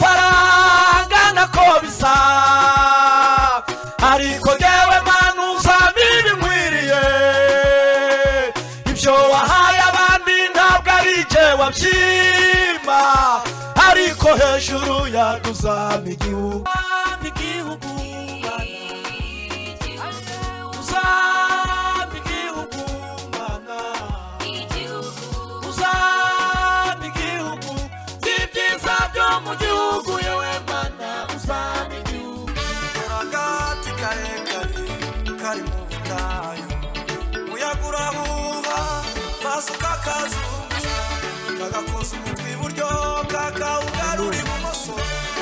amafaranga nako bisa ariko ngewe manu uzamira ibinkwiriye ibyo wahaye abandi ntabwo ari igihe wabyima ariko hejuru yaduzama igihugu uzama igihugu mana uzaba igihugu n'ibyiza byo mu gihugu yewe mana uzaba igihugu agati karekare kari mu butayu umuyaga urahuha maso kakazunguza kagakoza umutwe iburyo kakawugarura ibumoso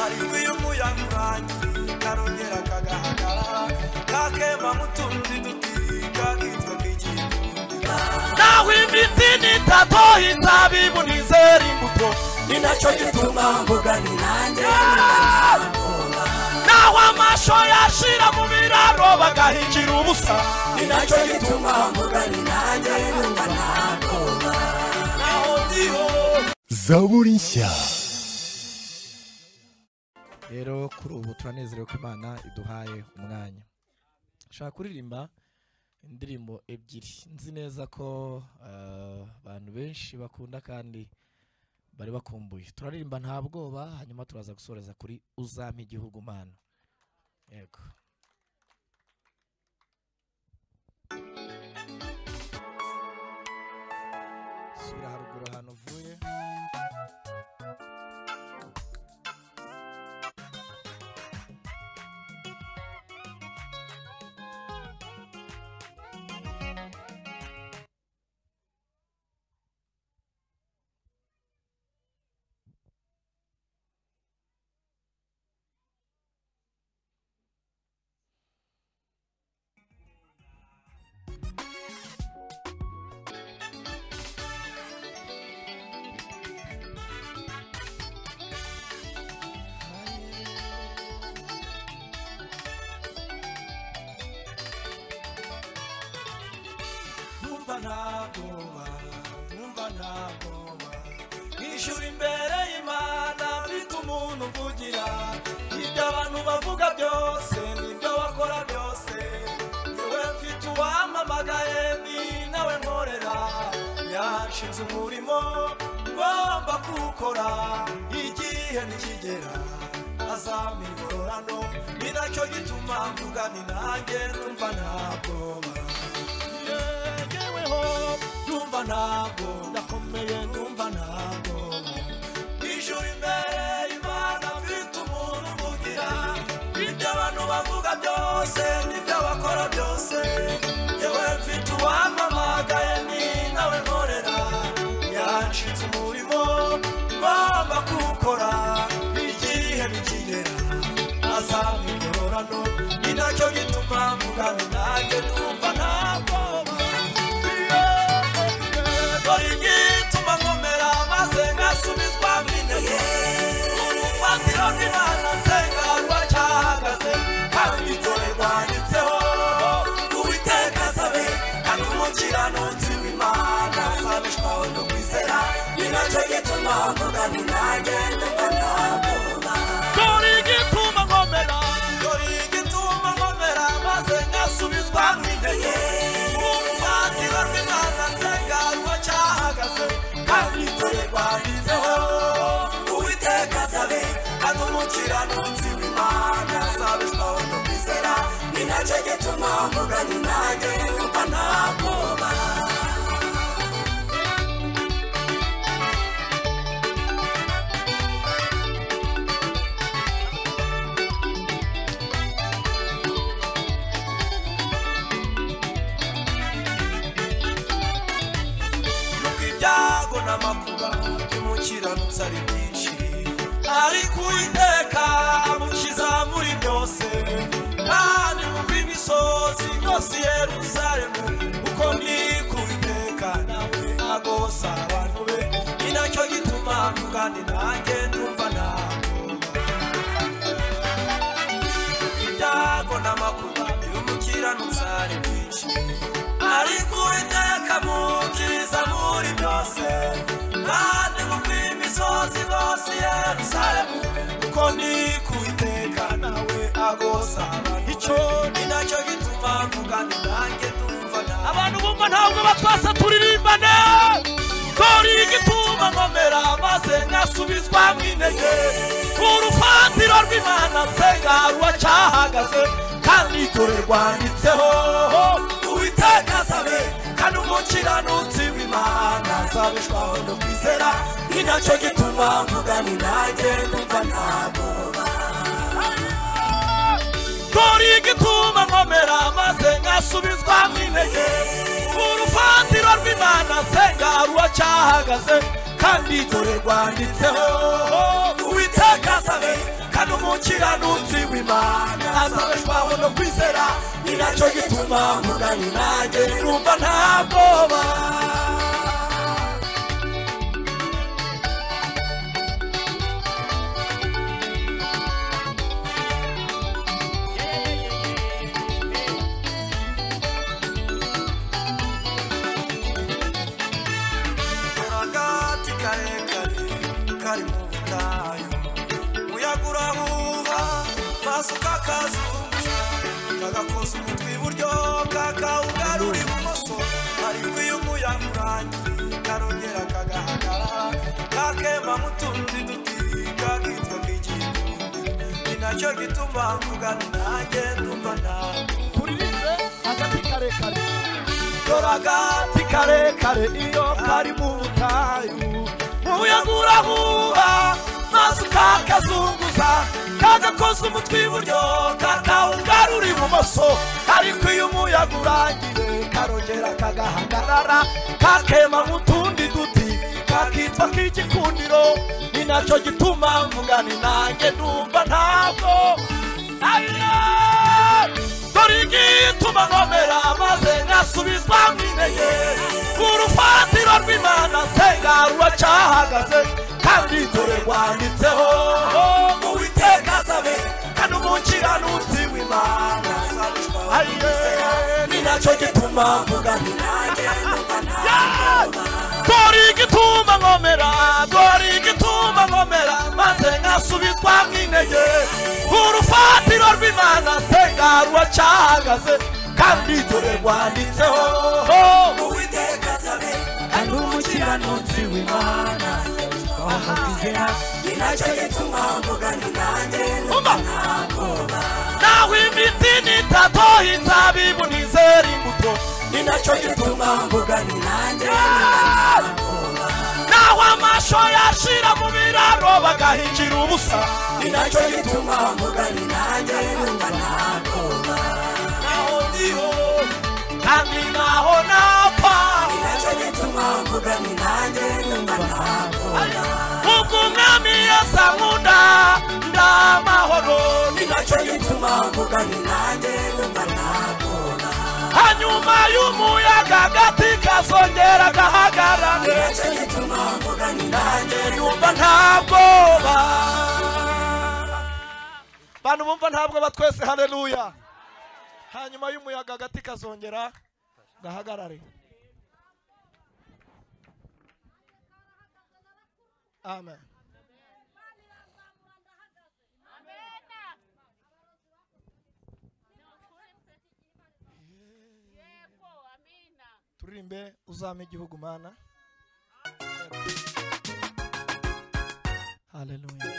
ariko iyo umuyaga urangiye karongera kagahagarara kakema mu tundi duti kakitwa k'igikundi naho imiti n'itatu inzabibu n'izera imbuto ni nacyo gituma mvuga ni nanjye naho amasho yashira mu biraro bagahingira ubusa ni nacyo gituma mvuga ni nanjye numva nakoba naho ndiho zaburi nshya rero kuri ubu turanezerewe ko imana iduhaye umwanya nshaka kuririmba indirimbo ebyiri nzi neza ko eh, abantu benshi bakunda kandi bari bakumbuye turaririmba nta bwoba hanyuma turaza gusoreza kuri uzampa igihugu mana yego subira haruguru ahantu uvuye numva ntabwoba numva ntabwoba nkishyura imbere y'imana mfite umuntu uvugira ibyo abantu bavuga byose n'ibyo bakora byose yewe mfite uwampamagaye ni nawe nkorera yanshinze umurimo ngomba kuwukora igihe nikigera azampa ingororano ni nacyo gituma mvuga ni nanjye numva ntabwoba yegeweho numva ntabwo ndakomeye numva ntabwo ijuru imbere imana mfite umuntu uvugira ibyo abantu bavuga byose n'ibyo bakora byose yewe mfite uwampamagaye ni nawe nkorera yanshinze umurimo ngomba kuwukora igihe nikigera azampa ingororano ni nacyo gituma mvuga ni nanjye numva ntabwoba dore igituma nkomera maze ngasubizwa mwintege urufatiro rw'imana nsenga rwacyahagaze kandi dore rwanditseho uwiteka asabe kandi umukiranutsi w'imana azabishwaho no kwizera ni nacyo gituma mvuga ni nanjye numva ntabwoba dore igituma nkomera dore igituma nkomera maze ngasubizwa mwintege urufatiro rw'imana nsenga rwacyahagaze kandi dore rwanditseho uwiteka azabe kandi umukiranutsi w'imana azabishwaho no kwizera ni nacyo gituma mvuga ni nanjye numva ntabwoba nuko ibyago n'amakuba by'umukiranutsi ari byinshi ariko uwiteka amukiza muri byose kandi mu imisozi yose yeruzaremu kuko ni ku witeka nawe agosa abantu be ni nacyo gituma mvugane nanjye ndumva ntabwoba ibyago n'amakuba by'umukiranutsi ari byinshi ariko uwiteka mukiriza muri byose kandi mu bw'imisozi bose i yerusalemu bagosa icyo ni nacyo gituma mvugana nanjye numva nawe abantu bumva ntabwo batwasa turirimbane kora igituma nkomera maze nkasubizwa mu intege ku rufatiro rw'imana nsenga ruracyahagaze kandi dore rwanditseho uwiteka asabe kandi umukiranutsi w'imana azabishwaho no kwizera ni nacyo gituma mvugana nanjye numva ntabwoba dore igituma nkomera maze nkasubizwa mu intege ku rufatiro rw'imana nsenga ruracyahagaze kandi dore rwanditseho uwiteka asabe kandi umukiranutsi w'imana azabeshwaho no kwizera ni nacyo gituma mugani nanjye numva nta bwoba akagati karekare kari mu butayu umuyaga urahuha maso kakazunguza kagakoza umutwe iburyo kakawugarura ibumoso ariko iyo umuyaga urangiye karongera kagahagarara kakema mu tundi duti kakitwa k'igikumbi ni nacyo gituma mvugana nanjye numva nawe turirimbe agati karekare dore agati karekare iyo kari mu butayu umuyaga urahuha maze kakazunguza kagakoza umutwe iburyo kakawugarura ibumoso ariko iyo umuyaga urangiye karongera kagahagarara kakema nk'utundi duti kakitwa k'igikundiro ni nacyo gituma mvugani nanjye numva ntabwo Ayo! dore igituma nkomera maze nkasubizwa mu intege ku rufatiro rw'imana nsenga ruracyahagaze kandi dore rwanditseho uwiteka asabe kandi umukiranutsi w'imana azabishwa ni nacyo gituma mvugani nanjye numva ntabwo dore igituma nkomera dore igituma nkomera maze nkasubizwa mu intege urufatiro rw'imana nsenga ruracyahagaze kandi dore rwanditseho uwiteka asabe kandi umukiranutsi w'imana azabishwa ni nacyo gituma mvugani nanjye numva ntabwoba naho imiti nitatoha inzabibu ntizera imbuto ni nacyo gituma mvugani nanjye naho amasho yashira mu biraro bagahingira ubusa ni nacyo gituma mvugani nanjye numva ntabwoba naho ndiho kandi naho napfa ni nacyo gituma mvugani nanjye numva ntabwoba ubwo umwami yasa nkunda ndamahoro ni nacyo gituma mvugani nanjye numva ntabwoba hanyuma y'umuyaga agati kazongera gahagarara ni nacyo gituma mvugani nanjye numva ntabwoba bantu bumva ntabwo batwese haleluya hanyuma y'umuyaga agati kazongera gahagarare amen yego amina turirimbe uzame igihugu mana haleluya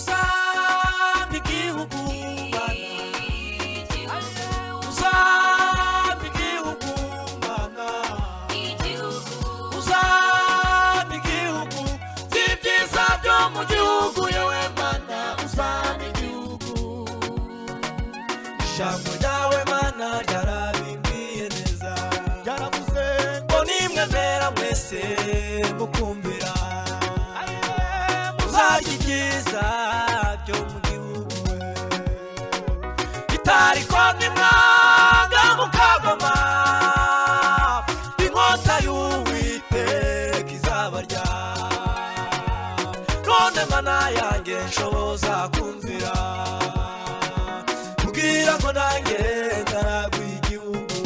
uzampa igihugu mbana uzampa igihugu mbana uzampa igihugu by'ibyiza byo mu gihugu yewe mana uzampa igihugu ijambo ryawe mana ryarabimbwiye neza ryaravuze ngo nimwe mbera mwese mukumvira muzarya ibyiza byo mu gihugu itariko nimwanga mukagoma inkota y'uwiteka izabarya no none mana yanjye nshoboza kumvira kubwira ko nanjye ntaragwa igihugu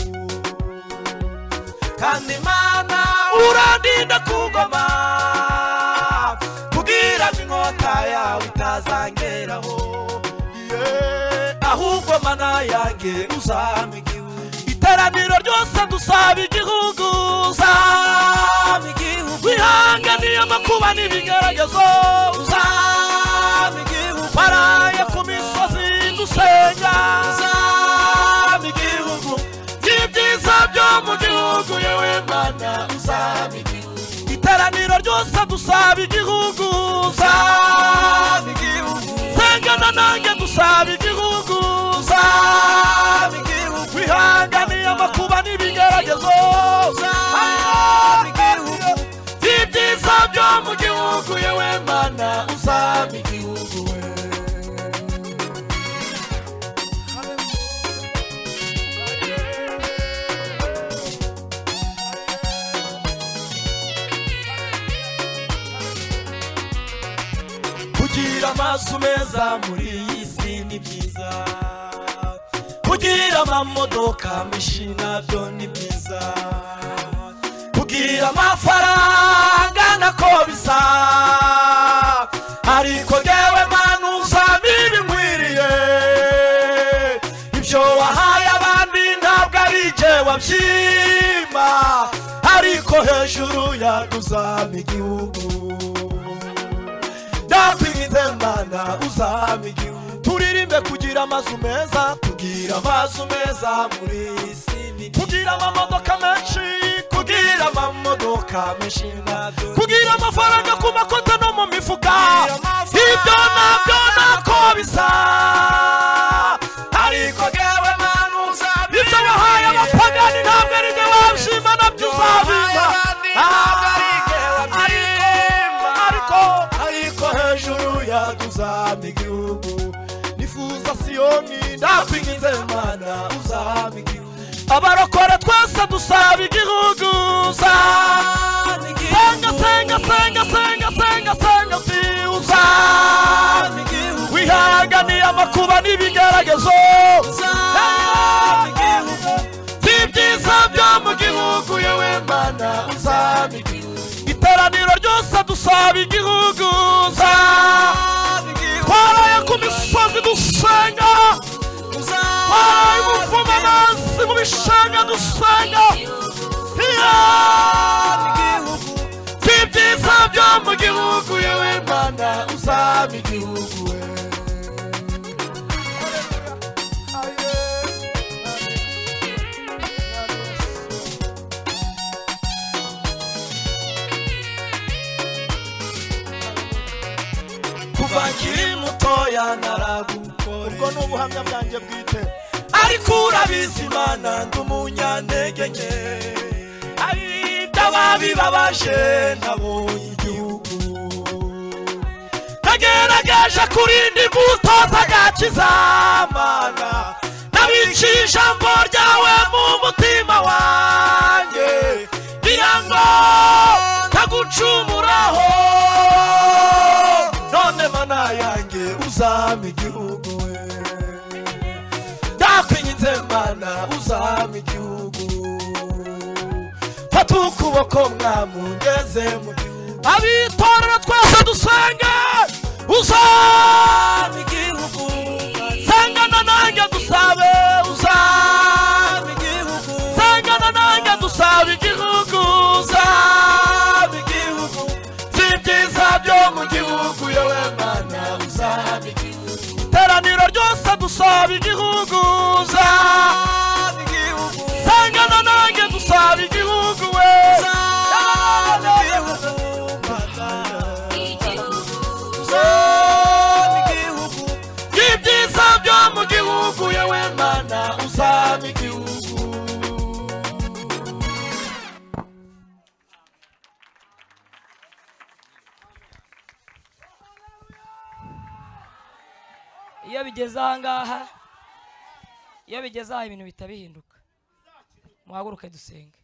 kandi imana urandinda ku ngoma kubwira ko inkota yawe itazangeraho Yeah. ahubwo mana yanjye uzampa igihugu iteraniro ryose dusaba igihugu uzampa igihugu wihanganiye amakuba n'ibigeragezo uzampa igihugu waraye ku misozi dusenga uzampa igihugu by'ibyiza byo mu gihugu yewe mana uzampa igihugu iteraniro ryose dusaba igihugu uzampa igihugu sengana nanjye dusaba igihugu uzampa igihugu wihanganiye amakuba n'ibigeragezo uzampa igihugu by'ibyiza byo mu gihugu yewe mana uzampa igihugu kugira amaso meza muri iyi si ni byiza kugira amamodoka menshi nabyo ni byiza kugira amafaranga nako bisa ariko jyewe mana uzampa ibinkwiriye ibyo wahaye abandi ntabwo ari jye wabyima ariko hejuru yaduzama igihugu ndakwinze mana uzampa igihugu turirimbe kugira amazu meza kugira amazu meza muri iyi si ni byiza. kugira amamodoka menshi kugira amamodoka menshi nabyo kugira amafaranga ku makote no mu mifuka ibyo nabyo ntako bisa ariko ngewe mana uzampa ibyo wahaye abapagani ntabwo ari jye wabishima nabyo uzabimpa ariko ariko ariko hejuru yaduzama igihugu nifuza siyoni ndakwingize mana uzama igihugu abarokore twese dusaba igihugu uzama senga senga senga senga senga senga ti uzama igihugu wihanganiye amakuba n'ibigeragezo uzama igihugu by'ibyiza byo mu gihugu yewe mana uzama igihugu iteraniro ryose dusaba igihugu twaraye ku misozi dusenga twaraye mu mpfumamazi mu bishanga dusenga by'ibyiza byo mu gihugu yewe mana uzaba igihugu kuva nkiri mutoya naragukore ubwo ni ubuhamya bwanjye bwite ariko urabizi imana ndi umunyantege nke ari ababi babaje nabonye igihugu nagerageje kurinda imbutoza gakizamana nabiciye ijambo ryawe mu mutima wanjye ngira ngo ntagucumuraho none mana yanjye uzampa igihugu we ndakwinginze mana uzampa igihugu fata ukuboko mwamungeze mu gihugu abitorera twese dusenge uzampa igihugu sangana nanjye dusabe uzampa igihugu sangana nanjye dusabe igihugu uzampa igihugu by'ibyiza byo mu gihugu yewe mana uzampa igihugu iteraniro ryose dusaba igihugu uzampa igihugu sangana nanjye dusaba igihugu we uzampa igihugu uzampa igihugu by'ibyiza byo mu gihugu yewe mana uzampa igihugu iyo bigeze aha ngaha iyo bigeze aha ibintu bihita bihinduka muhaguruke dusenge